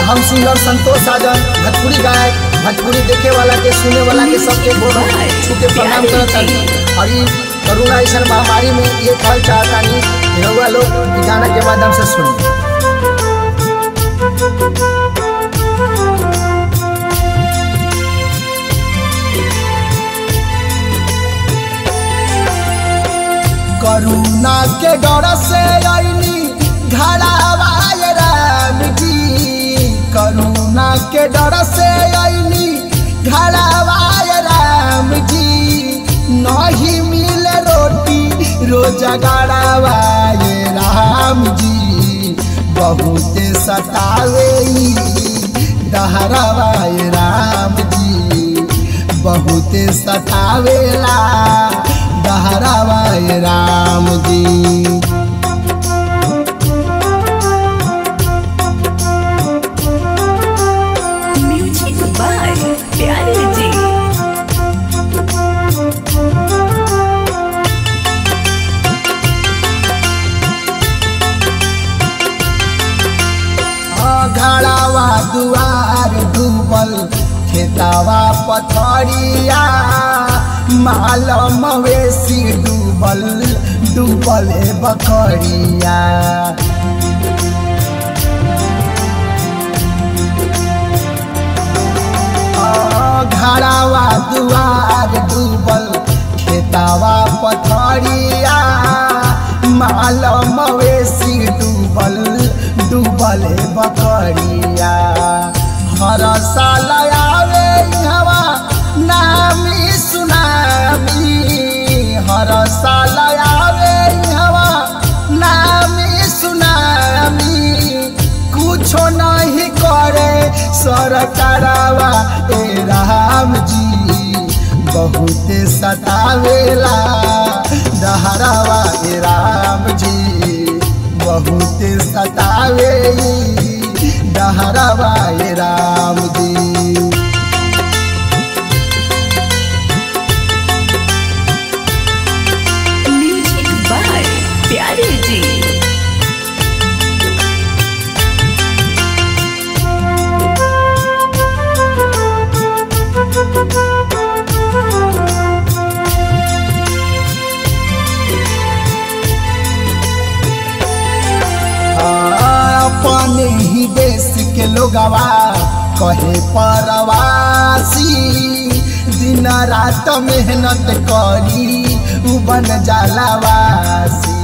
हम सिंगर संतोष साजन भोजपुरी गायक भोजपुरी देखे वाला के सुने वाला के सबके गोड़ छू के प्रणाम करत तानी और ई कोरोना ऐसा महामारी में ये कहल चाहतानी कि रउआ लोग ई गाना के माध्यम से सुनी करुणा के डर से अइनी घड़ावाय राम जी करुणा के डर से अइनी घड़ावाय राम जी नहीं मिले रोटी रोज गड़ावाय राम जी बहुत सतावे ई डहरावाय राम जी बहुत सतावेला डहरावाय राम जी म्यूजिक बाय प्यारे जी घड़ावा दुआर डूबल खेतावा पथरिया माल मवेशी डूबल डूबल बकरिया घड़ावा दुआर डूबल खेतावा पथरिया माल मवेशी डूबल डूबल बकरिया हर साल आवे हवा नामी सुनामी हर साल आवे हवा नामी सुनामी कुछो नहीं करे सरकारवा ए राम जी बहुत सतावेला डहरावा ए राम जी बहुत सतावे डहरावा ए राम जी म्यूजिक बाय प्यारे जी अपने ही देश के लोगवा कहे परवासी दिन रात मेहनत करी उ बन जालावासी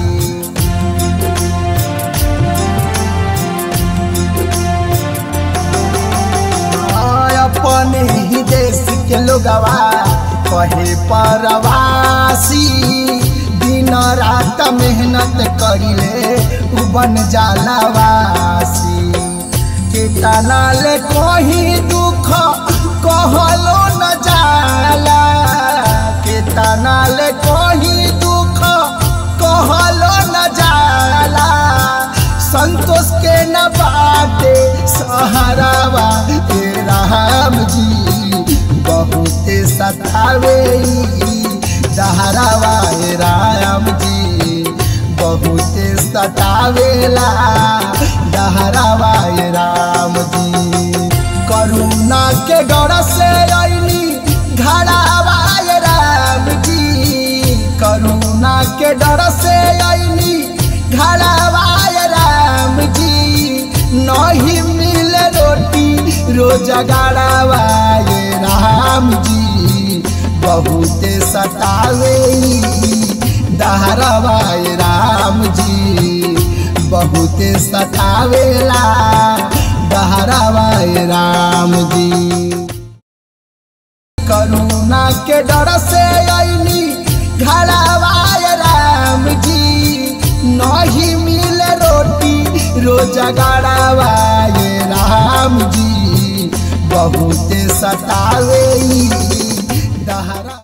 अपने ही देश के लोगवा कहे परवासी दिन रात मेहनत करिले उ बन जालावासी कितना ले कहीं दुख कहलो न जाला कितना ले कहीं दुख कहलो न जाला संतोष के न बाटे सहारावा ए राम जी बहुत सतावे दहरावा ए राम जी बहुत सतावेला दहरावा ए राम जी करुणा के डर से अइनी घड़ावा ए राम जी करुणा के डर से अइनी घड़ावा ए राम जी नहीं मिले रोटी रोज गड़ावा ए राम जी बहुत सतावे दहरावा ए राम जी बहुत सतावेला दहरावा ए राम जी करुणा के डर से अइनी घड़ावा ए राम जी नहीं मिले रोटी रोज गड़ावा ए राम जी बहुत सतावे दहरा